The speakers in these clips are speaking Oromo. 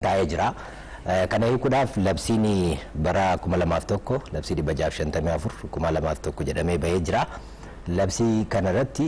taa'ee jira. Kana hiikuudhaaf labsiin bara kuma lamaaf tokko labsii dhibba jaaf shantamii afur kuma lamaaf tokko jedhamee bahee jira. Labsii kanarratti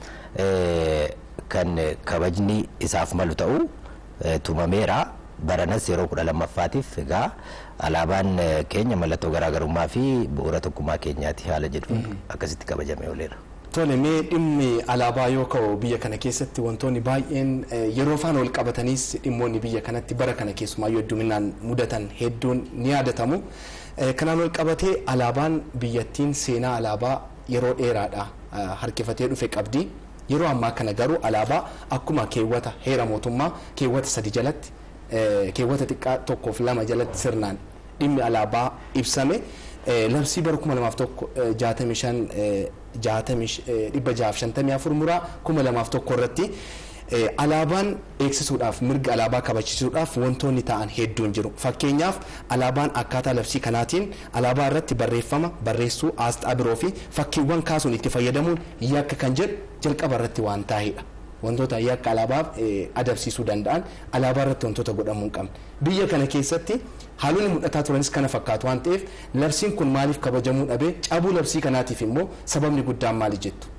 kan kabajni isaaf malu ta'u tumameera. Baranas yeroo kudha lammaffaatiif egaa alaabaan keenya mallattoo garaagarummaa fi bu'uura tokkummaa keenyaati haala jedhu akkasitti kabajamee ooleera. Tole mee dhimmi alaabaa yoo ka'u biyya kana keessatti wantoonni baay'een yeroo faana wal qabatanis dhimmoonni biyya kanatti bara kana keessumaayyuu hedduminaan mudatan hedduun ni yaadatamu. Kanaan wal qabatee alaabaan biyyattiin seenaa alaabaa yeroo dheeraadha harkifatee dhufe qabdi. Yeroo ammaa kana garuu alaabaa akkuma keewwata heera mootummaa keewwata sadi jalatti keewwata xiqqaa tokkoof lama jalatti sirnaan dhimmi alaabaa ibsame labsii bara kuma lamaaf tokko jaatamii shan jaatamii dhibba jaaf shantamii afur muraa kuma lamaaf tokko irratti alaabaan eegsisuudhaaf mirga alaabaa kabachiisuudhaaf wantoonni ta'an hedduun jiru fakkeenyaaf alaabaan akkaataa labsii kanaatiin alaabaa irratti barreeffama barreessuu aasxaa biroo fi fakkiiwwan kaasuun itti fayyadamuun yakka kan jedhu jalqaba irratti waan taa'edha. wantoota yakka alaabaa adabsiisuu danda'an alaabaa irratti wantoota godhamuu hin qabne biyya kana keessatti haalonni mul'ataa turanis kana fakkaatu waan ta'eef labsiin kun maaliif kabajamuu dhabee cabuu labsii kanaatiif immoo sababni guddaan maali jettu.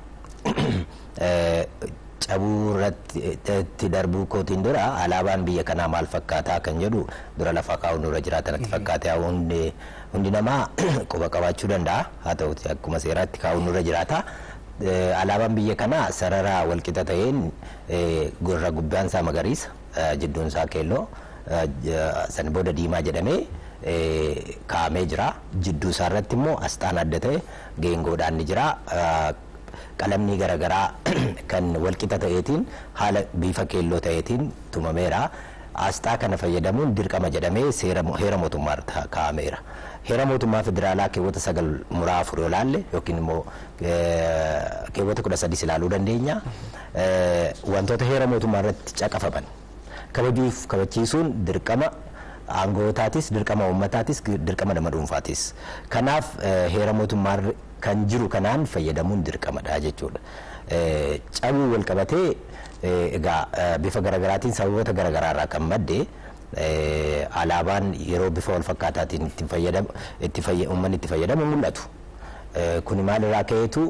cabuu irratti darbuu kootiin dura alaabaan biyya kanaa maal fakkaataa kan jedhu dura lafa kaa'uun dura jiraatan itti fakkaatee hundi namaa quba qabaachuu danda'a haa ta'uti akkuma seeraatti kaa'uun dura jiraata. alaabaan biyya kanaa sarara walqixa ta'een gurra gubbaan isaa magariisa jidduun isaa keelloo san booda diimaa jedhamee kaa'amee jira jidduu isaa irratti immoo asxaan adda ta'e geengoodhaan ni jira qalamni garaagaraa kan walqixa ta'eetiin haala bifa keelloo ta'eetiin tumameera asxaa kana fayyadamuun dirqama jedhamee heera mootummaa kaa'ameera. heera mootummaa federaalaa keewwata sagal muraa afur yoo laalle yookiin immoo keewwata kudha sadis ilaaluu dandeenya wantoota heera mootummaa irratti caqafaman kabajuuf kabachiisuun dirqama aangootaatis dirqama uummataatis dirqama nama dhuunfaatis kanaaf heera mootummaa kan jiru kanaan fayyadamuun dirqamadha jechuudha cabuu wal qabatee egaa bifa garaagaraatiin sababoota garaagaraa irraa kan madde alaabaan yeroo bifa wal fakkaataatiin itti fayyadamu itti uummanni itti fayyadamu mul'atu. Kuni maalirraa ka'eetu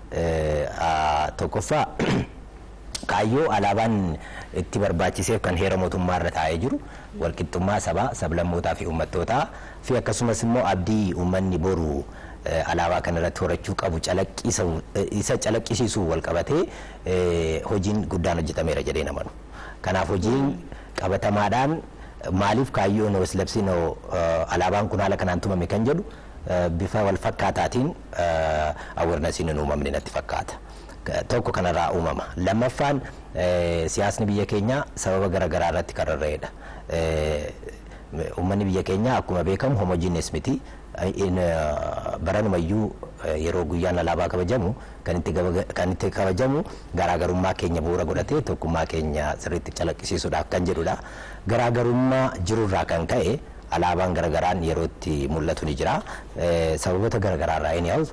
tokkoffaa kaayyoo alaabaan itti barbaachiseef kan heera mootummaa irra taa'ee jiru walqixxummaa sabaa sablammootaa fi uummattootaa fi akkasumas immoo abdii uummanni boru alaabaa kana irratti horachuu qabu isa calaqqisiisuu wal qabatee hojiin guddaan hojjetameera jedhee namanu. Kanaaf hojiin qabatamaadhaan maaliif kaayyoon labsiin alaabaan kun haala kanaan tumame kan jedhu bifa wal fakkaataatiin awarenessiin hin uumamne natti fakkaata. Tokko kanarraa uumama. Lammaffaan siyaasni biyya keenyaa sababa garaagaraa irratti kan rarra'edha. Uummanni biyya keenyaa akkuma beekamu homojiinis miti. Baranumayyuu yeroo guyyaan alaabaa kabajamu kan itti kabajamu garaagarummaa keenya bu'uura godhatee tokkummaa keenya sirriitti calaqqisiisuudhaaf kan jedhudha. Garaagarummaa jirurraa kan ka'e alaabaan garaagaraan yeroo itti mul'atu ni jira. Sababoota garaagaraarraa inni hawu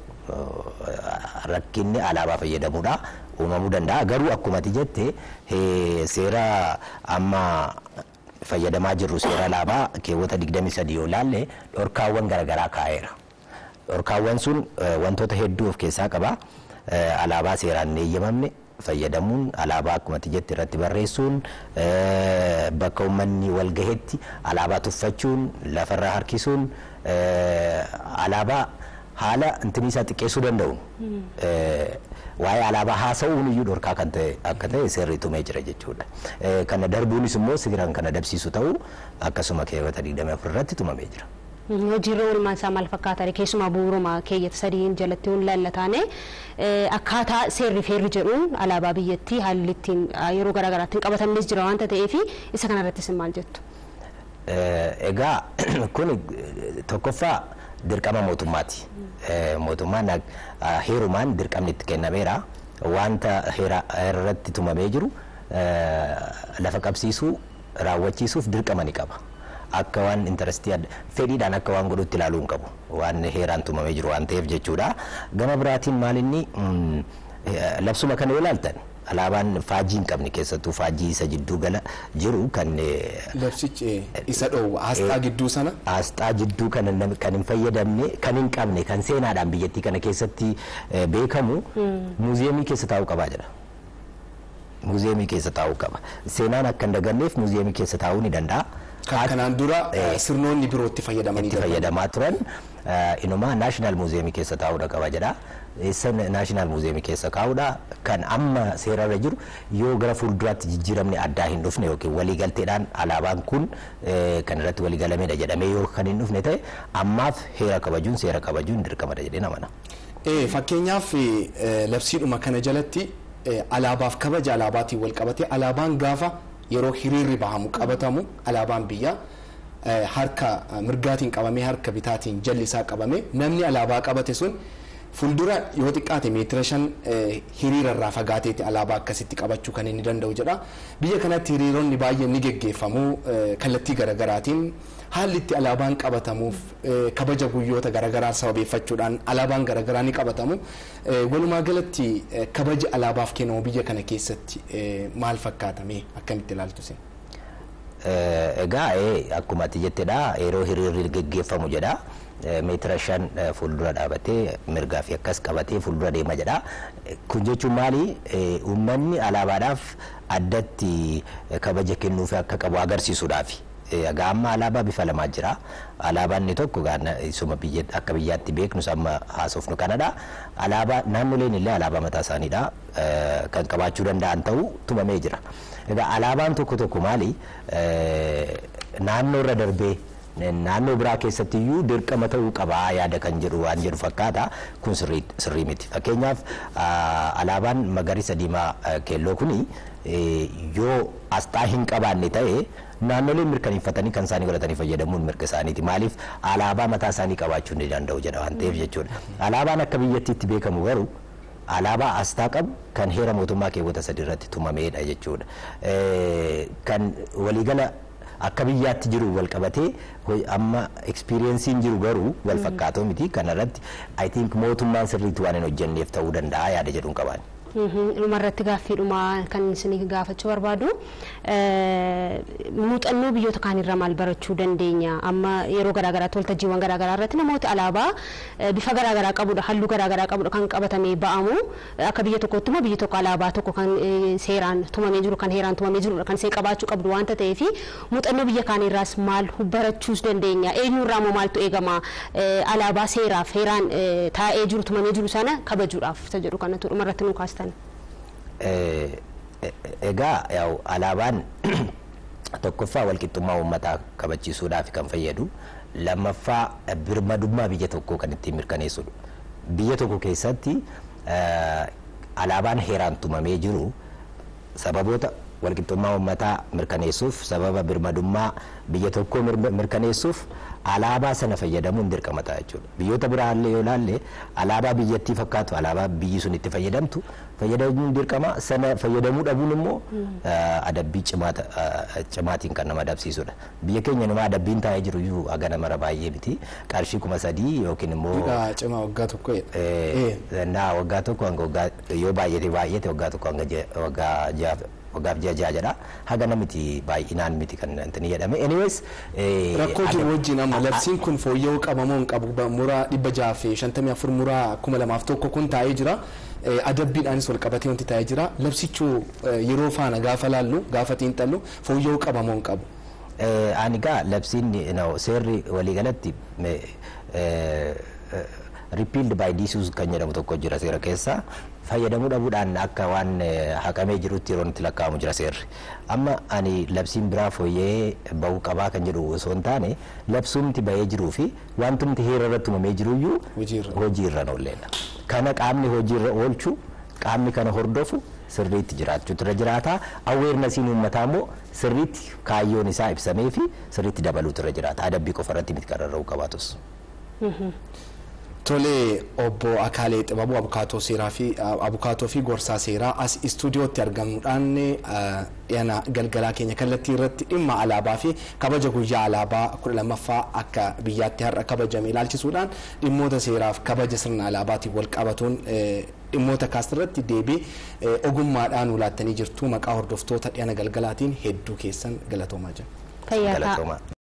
rakkinni alaabaa fayyadamuudha uumamuu danda'a. Garuu akkuma ati jette seera amma fayyadamaa jirru seera alaabaa keewwata 23 yoo laalle dhorkaawwan garaagaraa kaa'eera. Dhorkaawwan sun wantoota hedduu of keessaa qaba. Alaabaa seeraan hin eeyyamamne fayyadamuun alaabaa akkuma ati jette irratti barreessuun bakka uummanni wal gahetti alaabaa tuffachuun lafarraa harkisuun alaabaa haala intini isaa xiqqeessuu danda'u waa'ee alaabaa haasa'uun iyyuu dhorkaa kan ta'e akka ta'e seerri tumee jira jechuudha. Kana darbuunis immoo sigiraan kana dabsiisu ta'uu akkasuma keewwata 24 irratti tumamee jira. hojiirra oolmaan isaa maal fakkaata keessumaa bu'uuruma keeyyata sadiin jalatti hin lallataane akkaataa seerri feerri jedhuun alaabaa biyyattii haalli ittiin yeroo garaagaraatti hin qabatamnes jira waanta ta'eef isa kanarrattis maal jettu. Egaa kun tokkoffaa dirqama mootummaati. Mootummaan heerumaan dirqamni itti kennameera. Wanta heera irratti tumamee jiru lafa qabsiisuu raawwachiisuuf dirqama ni qaba. akka waan intarestii fedhiidhaan akka waan godhutti ilaaluu hin qabu waan heeraan tumamee jiru waan ta'eef jechuudha gama biraatiin maal inni labsuma kana yoo ilaaltan alaabaan faajii hin qabne keessattuu faajii isa jidduu gala jiru kan Labsichi isa dhoowwa asxaa gidduu sana asxaa jidduu kana nam- kan hin fayyadamne kan hin qabne kan seenaadhaan biyyattii kana keessatti eh, beekamu muuziyeemii keessa taa'uu qabaa jedha. Muuziyeemii keessa taa'uu qaba. Seenaan akka hin daganneef muuziyeemii keessa taa'uu ni danda'a. kan kanaan dura Eh. sirnoonni biroo itti fayyadamanii itti fayyadamaa turan eh, inumaa naashinaal muuziyeemii keessa taa'uudha qaba jedha. Eessa naashinaal muuziyeemii keessa kaa'uudha kan amma seerarra jiru yoo gara fuulduraatti jijjiiramni addaa hin dhufne yookiin waliigalteedhaan alaabaan kun eh, kan irratti waliigalamedha jedhamee yoo kan hin dhufne ta'e ammaaf heera kabajuun seera kabajuun dirqamadha jedhee namana. Eh, fakkeenyaaf eh, labsiidhuma kana jalatti eh, alaabaaf kabaja alaabaatiin wal qabate alaabaan gaafa yeroo hiriirri bahamu qabatamu alaabaan biyya eh, harka eh, mirgaatiin qabamee harka bitaatiin jalli isaa qabame namni alaabaa qabate sun fuuldura yoo xiqqaate meetira shan eh, hiriira irraa fagaateeti alaabaa akkasitti qabachuu kan inni danda'u jedha biyya kanatti hiriironni baay'een ni geggeeffamu eh, kallattii garaagaraatiin haalli itti alaabaan qabatamuuf eh, kabaja guyyoota garaagaraa sababeeffachuudhaan alaabaan garaagaraa ni qabatamu Eh, walumaa galatti eh, kabaji alaabaaf kennamu biyya kana keessatti eh, maal fakkaatame akkamitti ilaaltu sin Eh, Egaa eh, akkuma ati jettedha yeroo hiriirri geggeeffamu jedha Eh, meetira shan eh, fuuldura dhaabatee mirgaa fi akkas qabatee fuuldura deema jedha Eh, kun jechuun maali Eh, uummanni alaabaadhaaf addatti eh, kabaja kennuufi akka qabu agarsiisuudhaafi. Eh, Egaa amma alaabaa bifa lamaa jira alaabaan inni tokko gaana isuma biyya akka biyyaatti beeknus amma haasofnu kanadha alaabaa naannoleen illee alaabaa mataa isaaniidha eh, kan qabaachuu danda'an ta'uu tumamee jira. Egaa alaabaan tokko tokko maali eh, naannoo irra darbee naannoo biraa keessatti iyyuu dirqama ta'uu qabaa yaada kan jedhu waan jedhu fakkaata kun sirrii sirrii miti fakkeenyaaf ah, alaabaan magariisa diimaa ah, keelloo kuni eh, yoo asxaa hin qabaanne ta'e naannoleen mirkaneeffatanii kan isaanii godhatanii fayyadamuun mirga isaaniiti maaliif alaabaa mataa isaanii qabaachuu ni danda'u jedha waan ta'eef jechuudha alaabaan akka biyyattiitti beekamu garuu alaabaa asxaa qabu kan heera mootummaa keewwata sadi irratti tumameedha jechuudha. Eh, Kan waliigala akka biyyaatti jiru wal qabatee hoi- amma ekspiriyensiin jiru garuu wal fakkaatoo miti kana irratti I think mootummaan sirriitti waan hin hojjenneef ta'uu danda'a yaada jedhuun qaban. dhumarratti gaaffiidhuma kan isinii gaafachuu barbaadu muuxannoo biyyoota kaanirraa maal barachuu dandeenya amma yeroo garaagaraatti waltajjiiwwan garaagaraa irratti namoota alaabaa bifa garaagaraa qabudha halluu garaagaraa qabudha kan qabatamee ba'amu akka biyya tokkotti immoo biyyi tokko alaabaa tokko kan seeraan tumamee jiru kan heeraan tumamee jirudha kan see qabaachuu qabdu waanta ta'eef muuxannoo biyya kaanirraas maal barachuus dandeenya eenyurraa immoo maaltu eegama alaabaa seeraaf heeraan taa'ee jiru tumamee jiru sana kabajuudhaaf isa jedhu kanatu dhumarratti nu kaastan. Egaa yaa'u alaabaan tokkoffaa walqixxummaa uummataa kabachiisuudhaaf kan fayyadu lammaffaa birmadummaa biyya tokkoo kan ittiin mirkaneessudha. Biyya tokko keessatti alaabaan heeraan tumamee jiru sababoota walqixxummaa uummataa mirkaneessuuf sababa birmadummaa biyya tokkoo mirkaneessuuf alaabaa sana fayyadamuun dirqama ta'a jechuudha. Biyyoota biraallee yoo ilaalle alaabaa biyyattii fakkaatu alaabaa biyyi sun itti fayyadamtu fayyadamuun dirqama sana fayyadamuu dhabuun immoo adabbii cimaatiin kan nama adabsiisudha. Biyya keenya nama adabbiin taa'ee jiru iyyuu hagana mara baay'ee miti qarshii kuma sadii yookiin immoo. Hidhaa cimaa waggaa tokko Naa waggaa tokko hanga waggaa yoo baay'ate baay'ate waggaa tokko hanga waggaa ja'a waggaaf ji'a ja'a jedha haga namiti baay'inaan miti kan intini jedhame anyways rakkoo jiru wajjin amma labsiin kun fooyya'uu qabamoo hin qabu muraa dhibba jaha fi shantamii afur muraa kuma lamaaf tokko kun taa'ee jira adabbiidhaanis wal qabatee wanti taa'ee jira labsichuu yeroo faana gaafa laallu gaafa xiinxallu fooyya'uu qabamoo hin qabu. Ani gaa labsiin seerri waliigalatti repealed by disuse kan jedhamu tokko jira seera keessa fayyadamuu dhabuudhaan akka waan haqamee jirutti yeroo itti lakkaa'amu jira seerri amma ani labsiin biraa fooyya'ee bahuu qabaa kan jedhu osoo hin taane labsuumti bahee jiruu fi wantumti heera irratti tumamee jiruyyuu hojiirra oolleedha kana qaamni hojiirra oolchu qaamni kana hordofu sirriitti jiraachuutu irra jiraata aweernasiin uummataa immoo sirriitti kaayyoon isaa ibsamee fi sirriitti dabaluutu irra jiraata adabbii qofa irratti miti qararra'uu qabaatus. Tolee obbo Akaalee Xibabuu abukaatoo seeraa fi abukaatoo fi gorsaa seeraa as istuudiyootti argamuudhaan dhiyana galgalaa keenya kallattii irratti dhimma alaabaa fi kabaja guyyaa alaabaa kudha lammaffaa akka biyyaatti har'a kabajame ilaalchisuudhaan dhimmoota seeraaf kabaja sirna alaabaatiin wal qabatuun dhimmoota kaasirratti deebii ogummaadhaan ulaattanii jirtu maqaa hordoftoota dhiyana galgalaatiin hedduu keessan galatoomaa jira. Fayyaa ta'a. Galatoomaa.